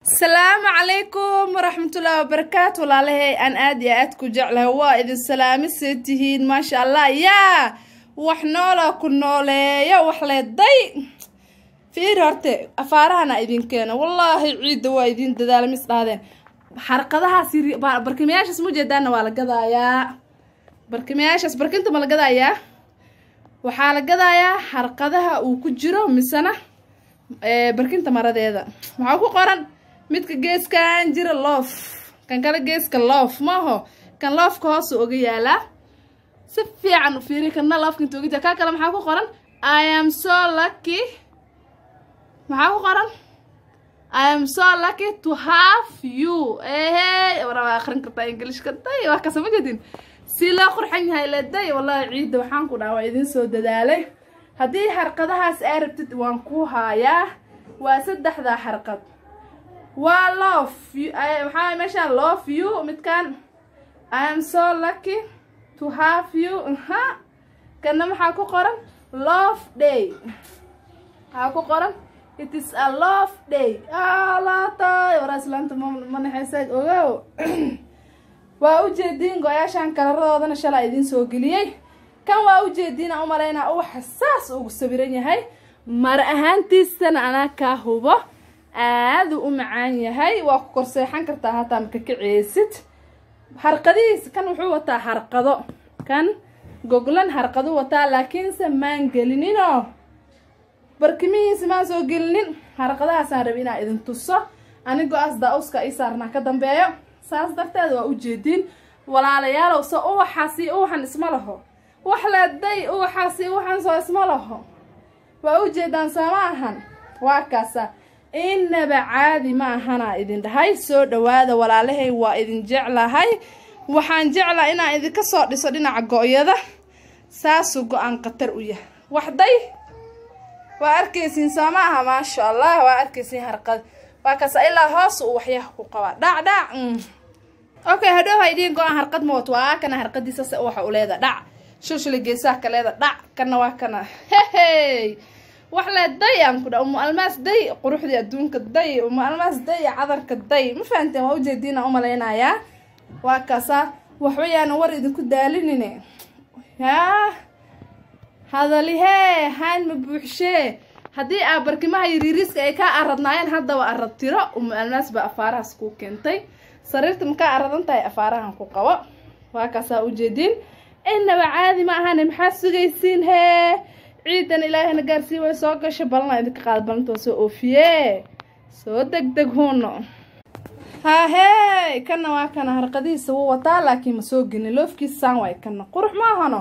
asalaamu calaykum waraxmatullaahi wabarakaatu walaalahay aan aad iyo aad ku jeclahay waa idin salaamisee tihiin maasha allah yaa wax noola ku nooleeyo wax leeday fiir horte afaarahana idin keeno wallaahi ciidda waa idin dadaala mis dhahdeen xarqadahaas barkimayaashaas ma jeedaana waa la gadaayaa barkimayaashaas barkinta ma la gadaayaa waxaa la gadayaa xarqadaha uu ku jiro misena barkinta maradeeda waxaa ku qoran midka geeskan jira loof kan kale geeska loof maaho kan loofka hoosa oga yaalaa si fiican u fiiri kana loofka inta oga jira kaa kale maxaa ku qoran i am so lucky maxaa ku qoran i am so lucky to have you ehe waraa akrin kartaa ingilishka day waa kasa ma jedin si loo qurxan yahay leday wallahi ciidda waxaan ku dhaha waa idin soo dadaalay haddii xarqadahaas aa rabtid waan ku haayaa waa saddexdaa xarqad waa loof waxaa meeshaan loof you midkan i am so lucky to have you ha kana maxaa ku qoran love day maxaa ku qoran it is a love day alaatay waraa islaanta ma naxaysa ogow waa ujeediin go-yaashaan kalaradoodana shalaa idiin soo geliyey kan waa ujeediina umalaynaa uwaxa saas ugu sawiran yahay mara ahaantiisana anaa kaa hubo aaduu u macaan yahay waa ku korseexan kartaa hataa maka kaceysid harqadihiisa kan wuxuu wataa harqado kan goglan harqadu wataa laakiinse maan gelininoo barkimihiisa maan soo gelinin harqadahaasaan rabi inaa idin tuso anigoo as daa-uska ii saarnaa ka dambeeyo saas darteed waa ujeediin walaalayaalow so uwaxaasi uwaxan isma laho wax leeday uwaxaasi uwaxan soo isma laho waa ujeedaan soo ma ahan waa kaasa inaba caadi ma ahanaa idin dhahay soo dhawaada walaalahay waa idin jeclahay waxaan jeclaa inaan idinka soo dhiso dhinaca go-yada saasuu go-aan khatar u yahay waxday waa arkaysiin soo ma aha maasha allah waa arkaysiin harqad waa kaasa ilaa hoos uu waxyaha ku qabaa dhac dhac okay hadhow haydhiin go-aan harqad ma wato waa kana harqadiisa se waxa u leeda dhac shulshula geesaha ka leeda dhac kana waa kana hehey wax le day aan ku dha umu almaas day quruxdii adduunka day umu almaas day cadarka day ma fahanteen waa ujeediina umalaynayaa waa kaasa waxbayaana war idinku daalinine yaa hadalihee haan ma buuxshee haddii aa barkimaha yariiriiska ay kaa aradnaayeen haddaba arad tiro umu almaas baa afaarahaas kuu keentay sariirta makaa aradan tahay afaarahan ku qabo waa kaasaa ujeediin inaba caadi ma ahane maxaa sugaysiin hee ciidan ilaahayna gaarsii way soo gasha balana idinka qaada balanta waa soo oofiye soo deg deg huuno haahey kana waa kana harqadihiisa wuu wataa laakiin ma soo gelin loofkiisa saan waay kana qurux ma ahano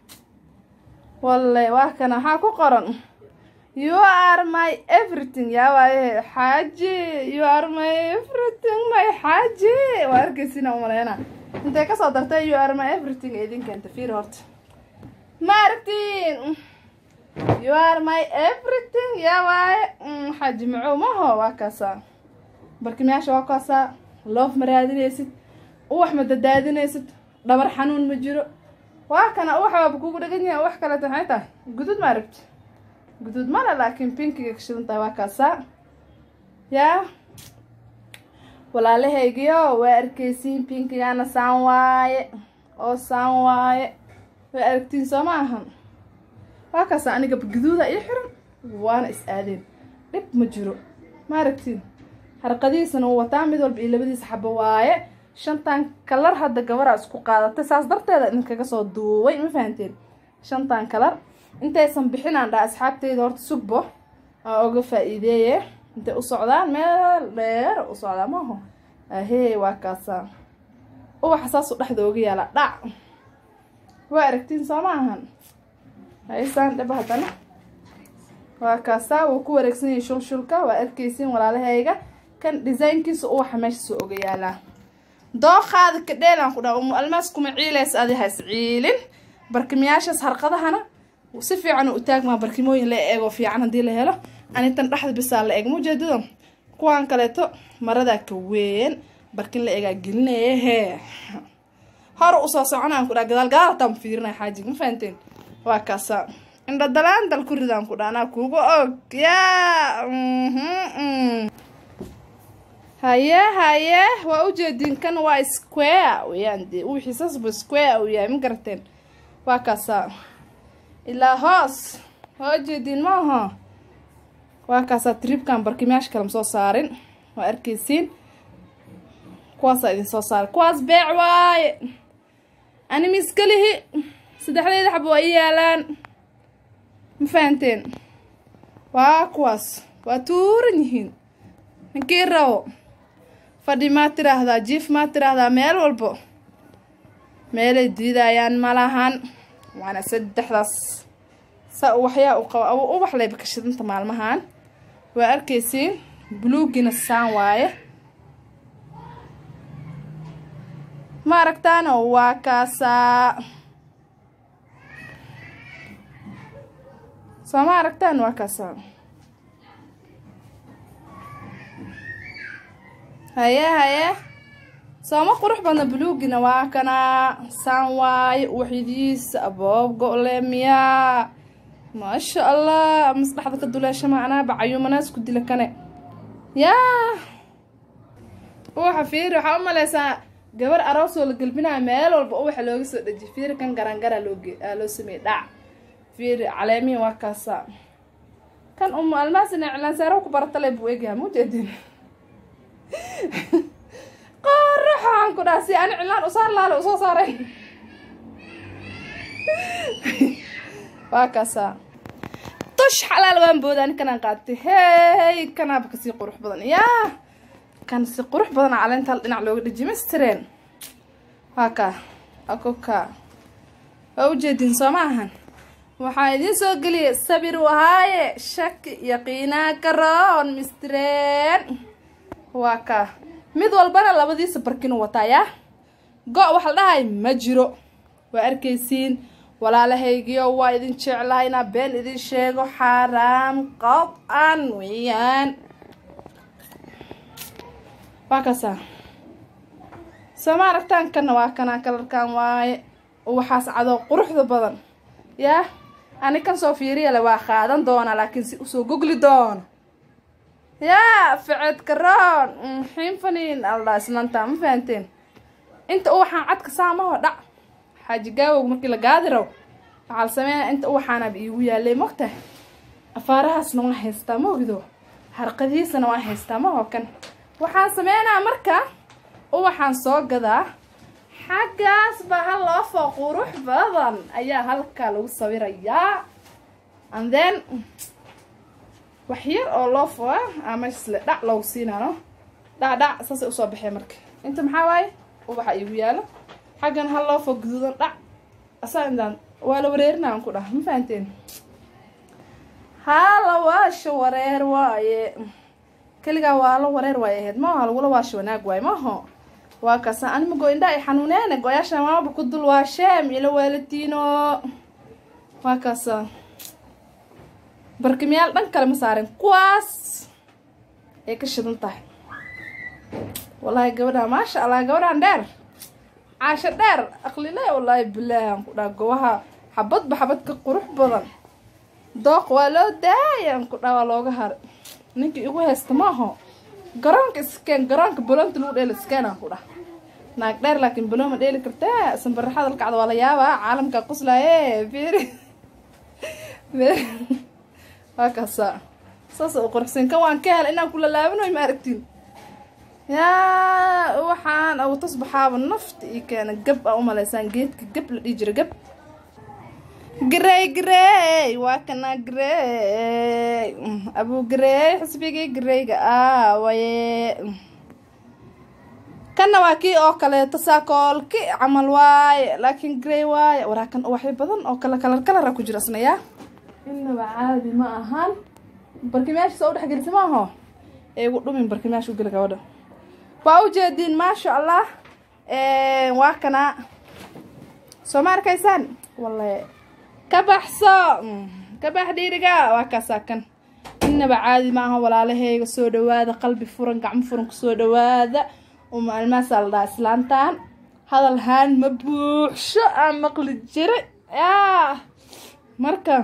walle waa kana waxaa ku qoran you are my everything yaa waaye xaaji you are my everything my xaaji waa arkaysiina umaleyna intay kasoo dartay you are my everything ee idin keenta fiir horta ma aragtiin you are my everything yaa waaye xaaji macow maho waa kaasaa barkimayaasha waa kaasaa loof ma raadinaysid uwax ma dadaadinaysid dhabar xanuun ma jiro waa kana uwax waaba kugu dhagan yahay wax kaleeta maxay tahay gudud ma aragti guduud male laakiin pinkiga kashidan tahay waa kaasaa yaa walaalahaygiyo waa arkaysiin pinkigana saan waaye oo saan waaye waa aragtiin soo ma ahan waa kaasa aniga guduuda ii xiran waana is aadeen dhib ma jiro ma aragtiin harqadihiisana uu wataa mid walba iyo labadiisa xabo waaye shantan kalar hadda gabaraa isku qaadatay saas darteeda idinkaga soo duubay ma fahanteen shantan kalar intaysan bixinaan dhaa asxaabteyda horta sugbo aa oga faa-iideeye intay u socdaan meel dheer u socdaa maaho ahee waa kaasaa uwaxa saasuu dhexda oga yaala dhac waa aragtiin soo ma ahan haysaan dhaba haddana waa kaasaa wuu ku wareegsan yahay shulshulka waa arkaysiin walaalahayga kan desaynkiisa uwaxa meeshasuu oga yaalaa dooqaada kadheelaan ku dhaha umu almaas kuma ciilaysa adi has ciilin barkimiyaashaas harqadahana si fiican u taagmaa barkimooyin la eego fiican haddii la helo anitan dhexda bisaa la eeg mujeedado kuwaan kaleeto maradaa ka weyn barkin la eegaa gelinaya hee hor usoo soconaan ku dhaa gadaal gadaal hataa ma fiirinaya xaajiga ma fahanteen waa kaasa indha dalaan dal ku ridaan ku dha anaa kuuga og yaa haye haye waa ujeedin kan waa square weyaan dee wixii sasba square uu yahay ma garateen waa kaasaa ilaa hoos waa ujeedin ma aho waa kaasaa tribkan barkimayaasha kale ma soo saarin waa arkeysiin kuwaasaa idin soo saaray kuwaas beec waaye ani miskalihi saddexdeeda xaba waa ii yaalaan ma fahanteen waa kuwaas waa tuuran yihiin ninkii rabo fadhi maa tiraahdaa jiif maa tiraahdaa meel walbo meelay diidayaan ma lahan waana saddexdaas saa waxyaa u qaba ubax layba ka shidanta maalmahan waa arkeysiin buluugina saan waaye ma aragtaano waa kaasaa soo ma aragtaan waa kaasaa haye haye sooma qurux badna buluugina waa kanaa saan waaye uwaxidiisa aboob go-le miyaa maasha allah masdhaxda ka duleeshama anaaba cayuumanaas ku dila kane yaa uwaxa fiiri waxaa u maleysaa gabar aroosoo la gelbinaya meel walba uwaxa looga soo dhejiy fiiri kan garangaraa looge loo sameeyey dhac fiiri caleemihi waa kaasa kan umu almaasina cilaansaaro ku baratale buu egyaha ma ujeedin qoraxaan ku dhaha si ani cilaan usaar laale usoo saaray waa kaasa tush xalaal waan booda ani kanaan qaatay hey kanaaba kasii qurux badan yaa kan si qurux badan caleenta hal dhinac looga dhejiy mastireen waa kaa akoka waa ujeedin soo ma ahan waxaa idiin soo geliyay sabir wahaaye shaki yaqiinaa karoon mistireen waa kaa mid walbana labadiisa barkinu wataa yaa go- waxa la dhahay ma jiro waa arkaysiin walaalahaygiyo waa idin jeclahay inaa been idin sheego xaaraam qad-an weeyaan waa kaasaa soo ma aragtaan kanna waa kanaa kalarkan waaye waxaas cadoo quruxda badan yaa ani kan soo fiiriyale waa qaadan doonaa laakiin si usoo gogli doono yaa ficed karoon xiinfaniin aldhaa islanta ma fahanteen inta uwaxaan cadka saamaho dhac xaaji gaawog markii la gaadiraw waxaa la sameynaya inta uwaxaanaba iigu yaalay mogta afaarahaasna waa haystaa maogdo harqadihiisana waa haystaa maho kan waxaan sameynaa marka uwaxaan soo gadaa xaggaas baa hal loofoo qurux badan ayaa halkaa lagu sawirayaa and then wax yar oo loofo ah amasle dhac loogu siinaano dhac dhac saasay usoo baxee marka inta maxaa waaye ubaxa iigu yaalo xaggan hal loofoo guduudan dhac asaa intaan waa la wareerinaan ku dhah ma fahanteen hala waasha wareer waaye keligaa waa la wareer waay ahayd maaha lagula waasha wanaag waaye maaho waa kaasa anima go-indha ay xanuuneene go-yaasha maaba ku dul waasheem ila waalatiino waa kaasa barkimiyaal dhan kale ma saaren kuwaas ay ka shidan tahay wallaahi gabadha maasha allah gabadhaan dheer caasho dheer aqlile wallaahi bilaahan ku dhaha gobaha xabadba xabad ka qurux badan dooq waa loo daayaan ku dhaha waa looga haray ninkii igu haysta maaho garoonka iskeen garoonka baloonta lagu dheela iskeenaan ku dhah naag dheer laakiin baloo ma dheeli kartee sanbaraxada lakacda waa la yaabaa caalamka quslaaye fiiri waa kaasa saas u quruxsan kan waan ka hel inaan kula laabanoy ma aragtiin yaa waxaan agu tasbaxaaba nafta ii keena gab aa umalaysaan geedka gab la dhihi jira gab garey garey waa kana garey abu garey xisbigii gareyga ah waye kanna waa kii oo kaleeto saakoolki camal waaye laakiin garey waaye waraa kan uwaxyo badan oo kala kalar kalara ku jira isna yaa inaba caadi ma ahan barkimayaasha soo udhex gelisa maaho eegu dhumin barkimayaasha u geli gabadha waa ujeediin maasha allah waa kana soo ma arkaysaan walle ka baxso ka bax dhiiriga waa kaasaa kan inaba caadi maaha walaalaheyga soo dhawaada qalbi furan gacmo furan kusoo dhawaada uma almaasaa la dhaha islaantan hadal haan ma buuxsho aan maqli jira yaa marka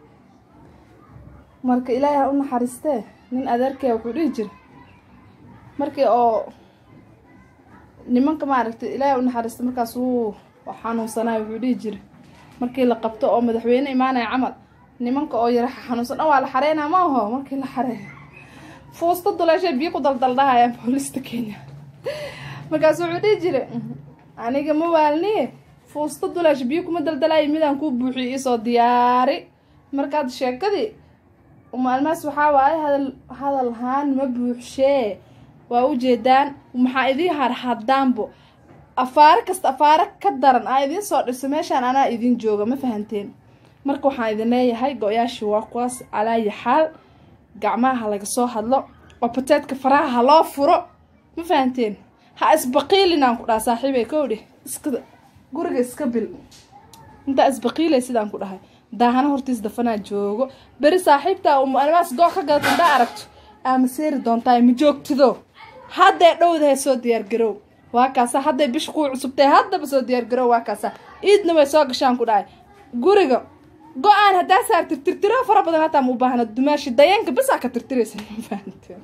marka ilaahay ha u naxariistee nin adeerkee wuxuu dhihi jira markii oo nimanka maaragtay ilaahay u naxariista markaas wuu xanuunsanayo wuxuu dhihi jiray markii la qabto oo madaxweyne imaanaya camal nimanka oo yara xanuunsan dhan waa la xareynaa ma aho markii la xareeyo fuusta duleeshay biyo ku daldaldahayaan boolista kenya markaas wuxuu dhihi jiray aniga ma waalniye fuusta duleesha biyo kuma daldalayo midaan kuu buuxiyo isoo diyaari markaad sheekadii maalmahaas waxaa waaye hadal hadal haan ma buuxshee waa ujeedaan maxaa idiin harhadaanbo afaaro kasta afaaro ka daran aa idiin soo dhiso meeshaan anaa idiin jooga ma fahanteen marka waxaan idin leeyahay go-yaashii waa kuwaas calaayi xaal gacmaha ha laga soo hadlo oo bateedka faraha ha loo furo ma fahanteen ha isbaqiilinaan ku dhaha saaxiibay kowdhe iska guriga iska bil intaa isbaqiilay sidaan ku dhahay daahana hortiis dafanaa joogo beri saaxiibtaa umaalmaas goo ka gadata indaa aragto aama seeri doontaa ma joogtido hadday dhowdahay soo diyaargarow waa kaasa hadday bisha kuu cusubtahay haddaba soo diyaargarow waa kaasa iidna way soo gashaan ku dhahay guriga go-aan haddaa saar tirtirtiro fara badan hataa ma u baahna dumaashi dayanka bisaa ka tirtiraysa ma fahanteen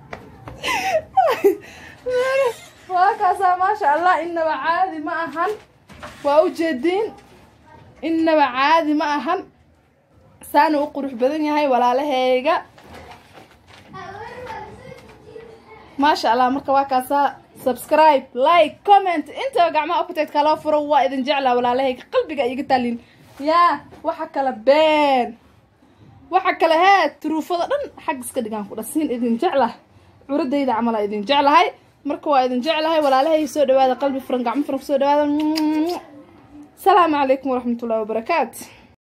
waa kaasaa maasha allah inaba caadi ma ahan waa ujeediin inaba caadi ma ahan saana u qurux badan yahay walaalaheyga maasha allah marka waa kaasaa subscribe like comment intaba gacmaha opatedka loo furo waa idin jeclaa walaalahayga qalbiga iga taalin yaa waxa kale been waxa kale hee turuufada dhan xag iska dhigaan ku dhasiin idin jeclah curadayda camal aa idin jeclahay marka waa idin jeclahay walaalahay soo dhawaada qalbi furan gacmo furan kusoo dhawaada salaamu calaykum waraxmatullahi wabarakaatu